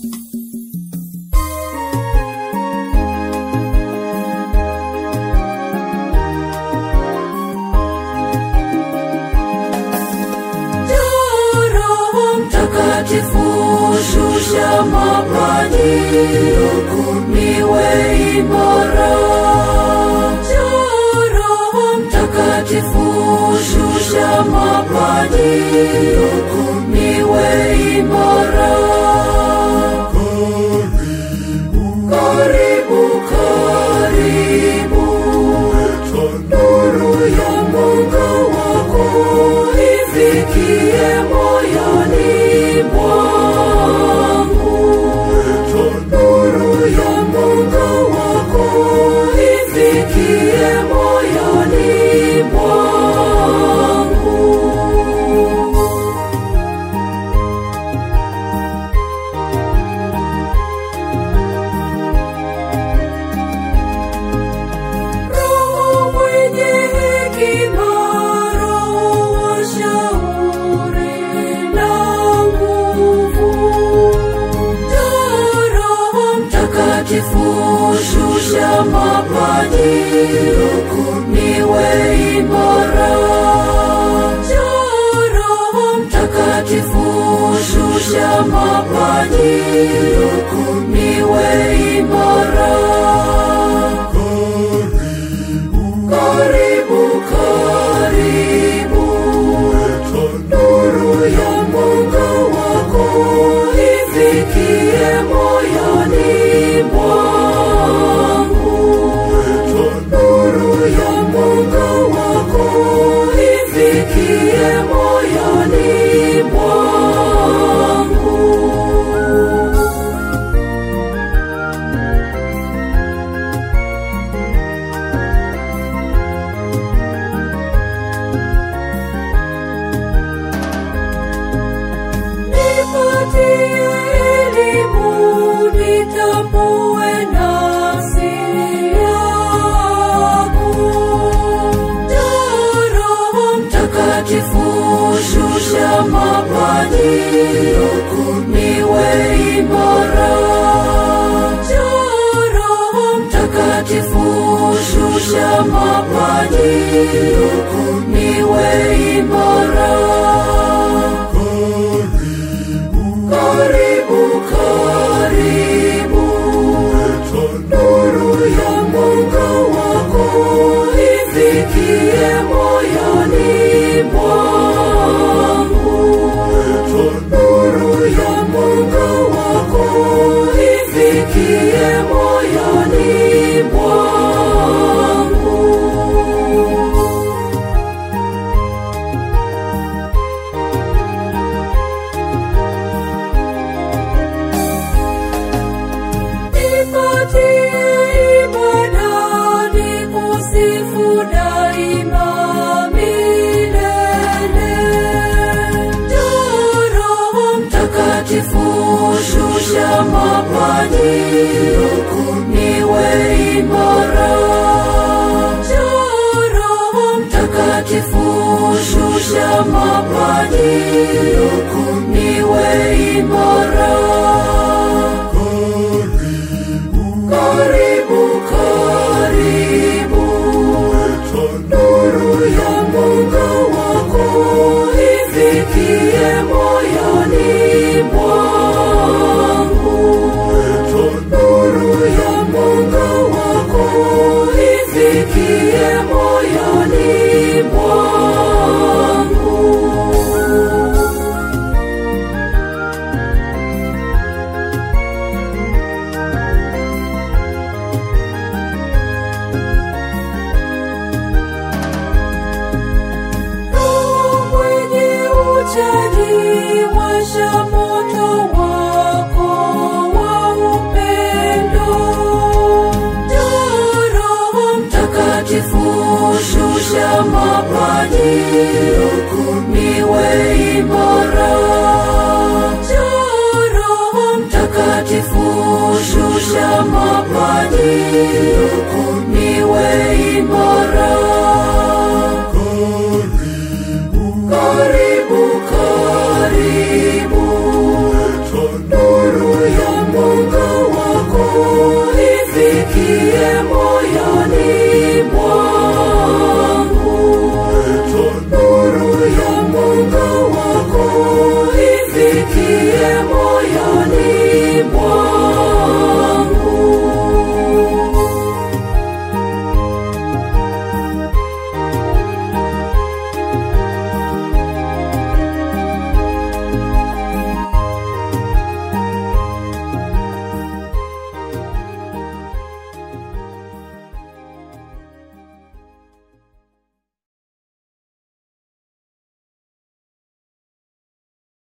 Mtakatifu, shusha mapaji niwe imara. Njoo Roho Mtakatifu, shusha mapaji niwe imara. Karibu, karibu, nuru ya mwanga wako ifikie moyoni mwangu. Nuru ya mwanga wako ifikie moyoni mwangu. Roho mwenye hekima, Roho wa shauri na nguvu. Njoo Roho Mtakatifu, shusha mapaji niwe imara. Njoo Roho Mtakatifu, shusha mapaji niwe imara. Karibu, karibu, nuru ya mwanga wako ifikie moyoni mwangu. Nuru ya mwanga wako ifikie moyoni mwangu. Nipatie elimu nitambue nafsi yangu. Njoo Roho Mtakatifu, shusha mapaji niwe imara. Njoo Roho Mtakatifu, shusha mapaji niwe imara. Karibu, karibu, nuru ya mwanga wako ifikie moyoni mwangu. Nuru ya mwanga wako ifikie moyoni mwangu. Nipatie ibada nikusifu daima milele. Njoo Roho Mtakatifu, shusha mapaji niwe imara. Njoo Roho Mtakatifu, shusha mapaji niwe imara. Karibu, karibu, nuru ya mwanga wako ifikie moyoni mwangu. Nuru ya mwanga wako ifikie moyoni mwangu. Roho mwenye uchaji, washa moto wako wa upendo. Njoo Roho Mtakatifu, shusha mapaji niwe imara.